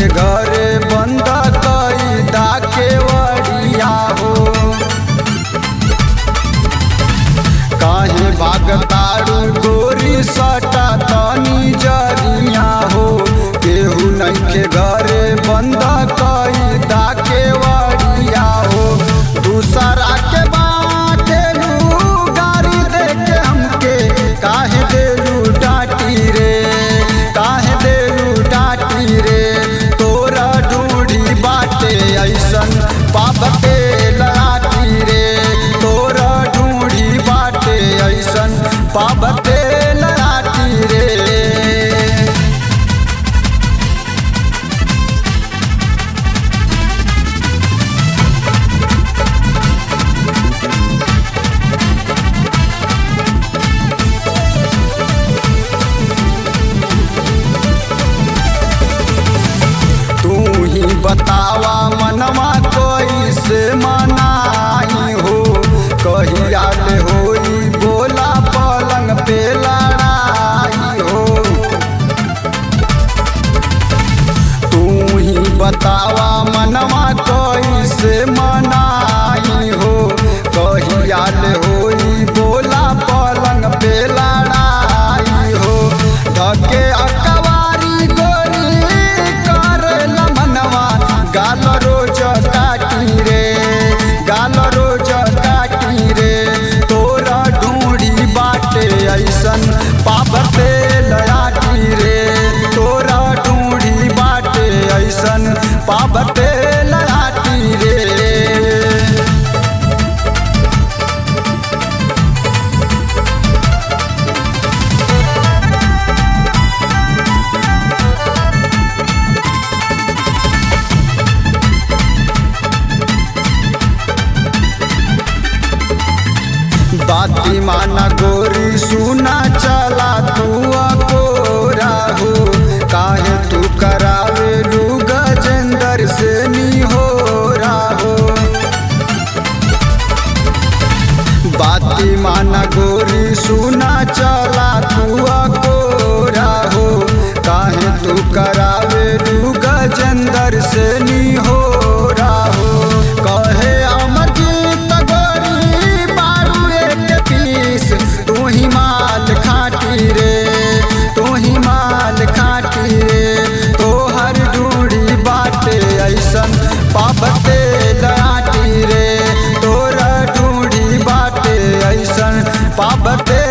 नइखे घरे बंद कई दा के वड़िया हो काहे भागतारू गोरी सटा तनी जरिया हो केहू नइखे घरे बंद कई दा के वड़िया हो दूसरा के बाटेलू गाड़ी देके हमके काहे देलू डाटी रे काहे देलू डाटी रे तोरा ढूढ़ी बाटे ऐसन पापते लाटी रे तोरा ढूढ़ी बाटे ऐसन पापते लाटी रे तू ही बतावा मनवा कोई से मनाई हो कहिया ले होई बोला पलंग पे लड़ाई हो तू ही बतावा मनवा कोई से मनाई हो कहिया ले होई बोला पलंग पे लड़ाई हो धके अकवारी गोरी कर मनवा गाल रोज काटी रे गाल रोज काटी रे तोरा ढूंढी बाटे ऐसन पापते लयाटी रे तोरा ढूंढी बाटे ऐसन पापते लयाटी रे बाती माना गोरी सुना चला तू अकोरा हो काहे तू करावे लू गजेंद्र से नी हो हो बाती माना गोरी सुना चला तू अकोरा हो काहे तू करावे लू गजेंद्र से नी हो हो कहे अमरजीत गोरी बारू एक पीस तू ही माल खाटी रे तू ही माल खाटी रे तोहर ढूढ़ी बाटे ऐसन पापते लाटी रे तोरा ढूढ़ी बाटे ऐसन पापते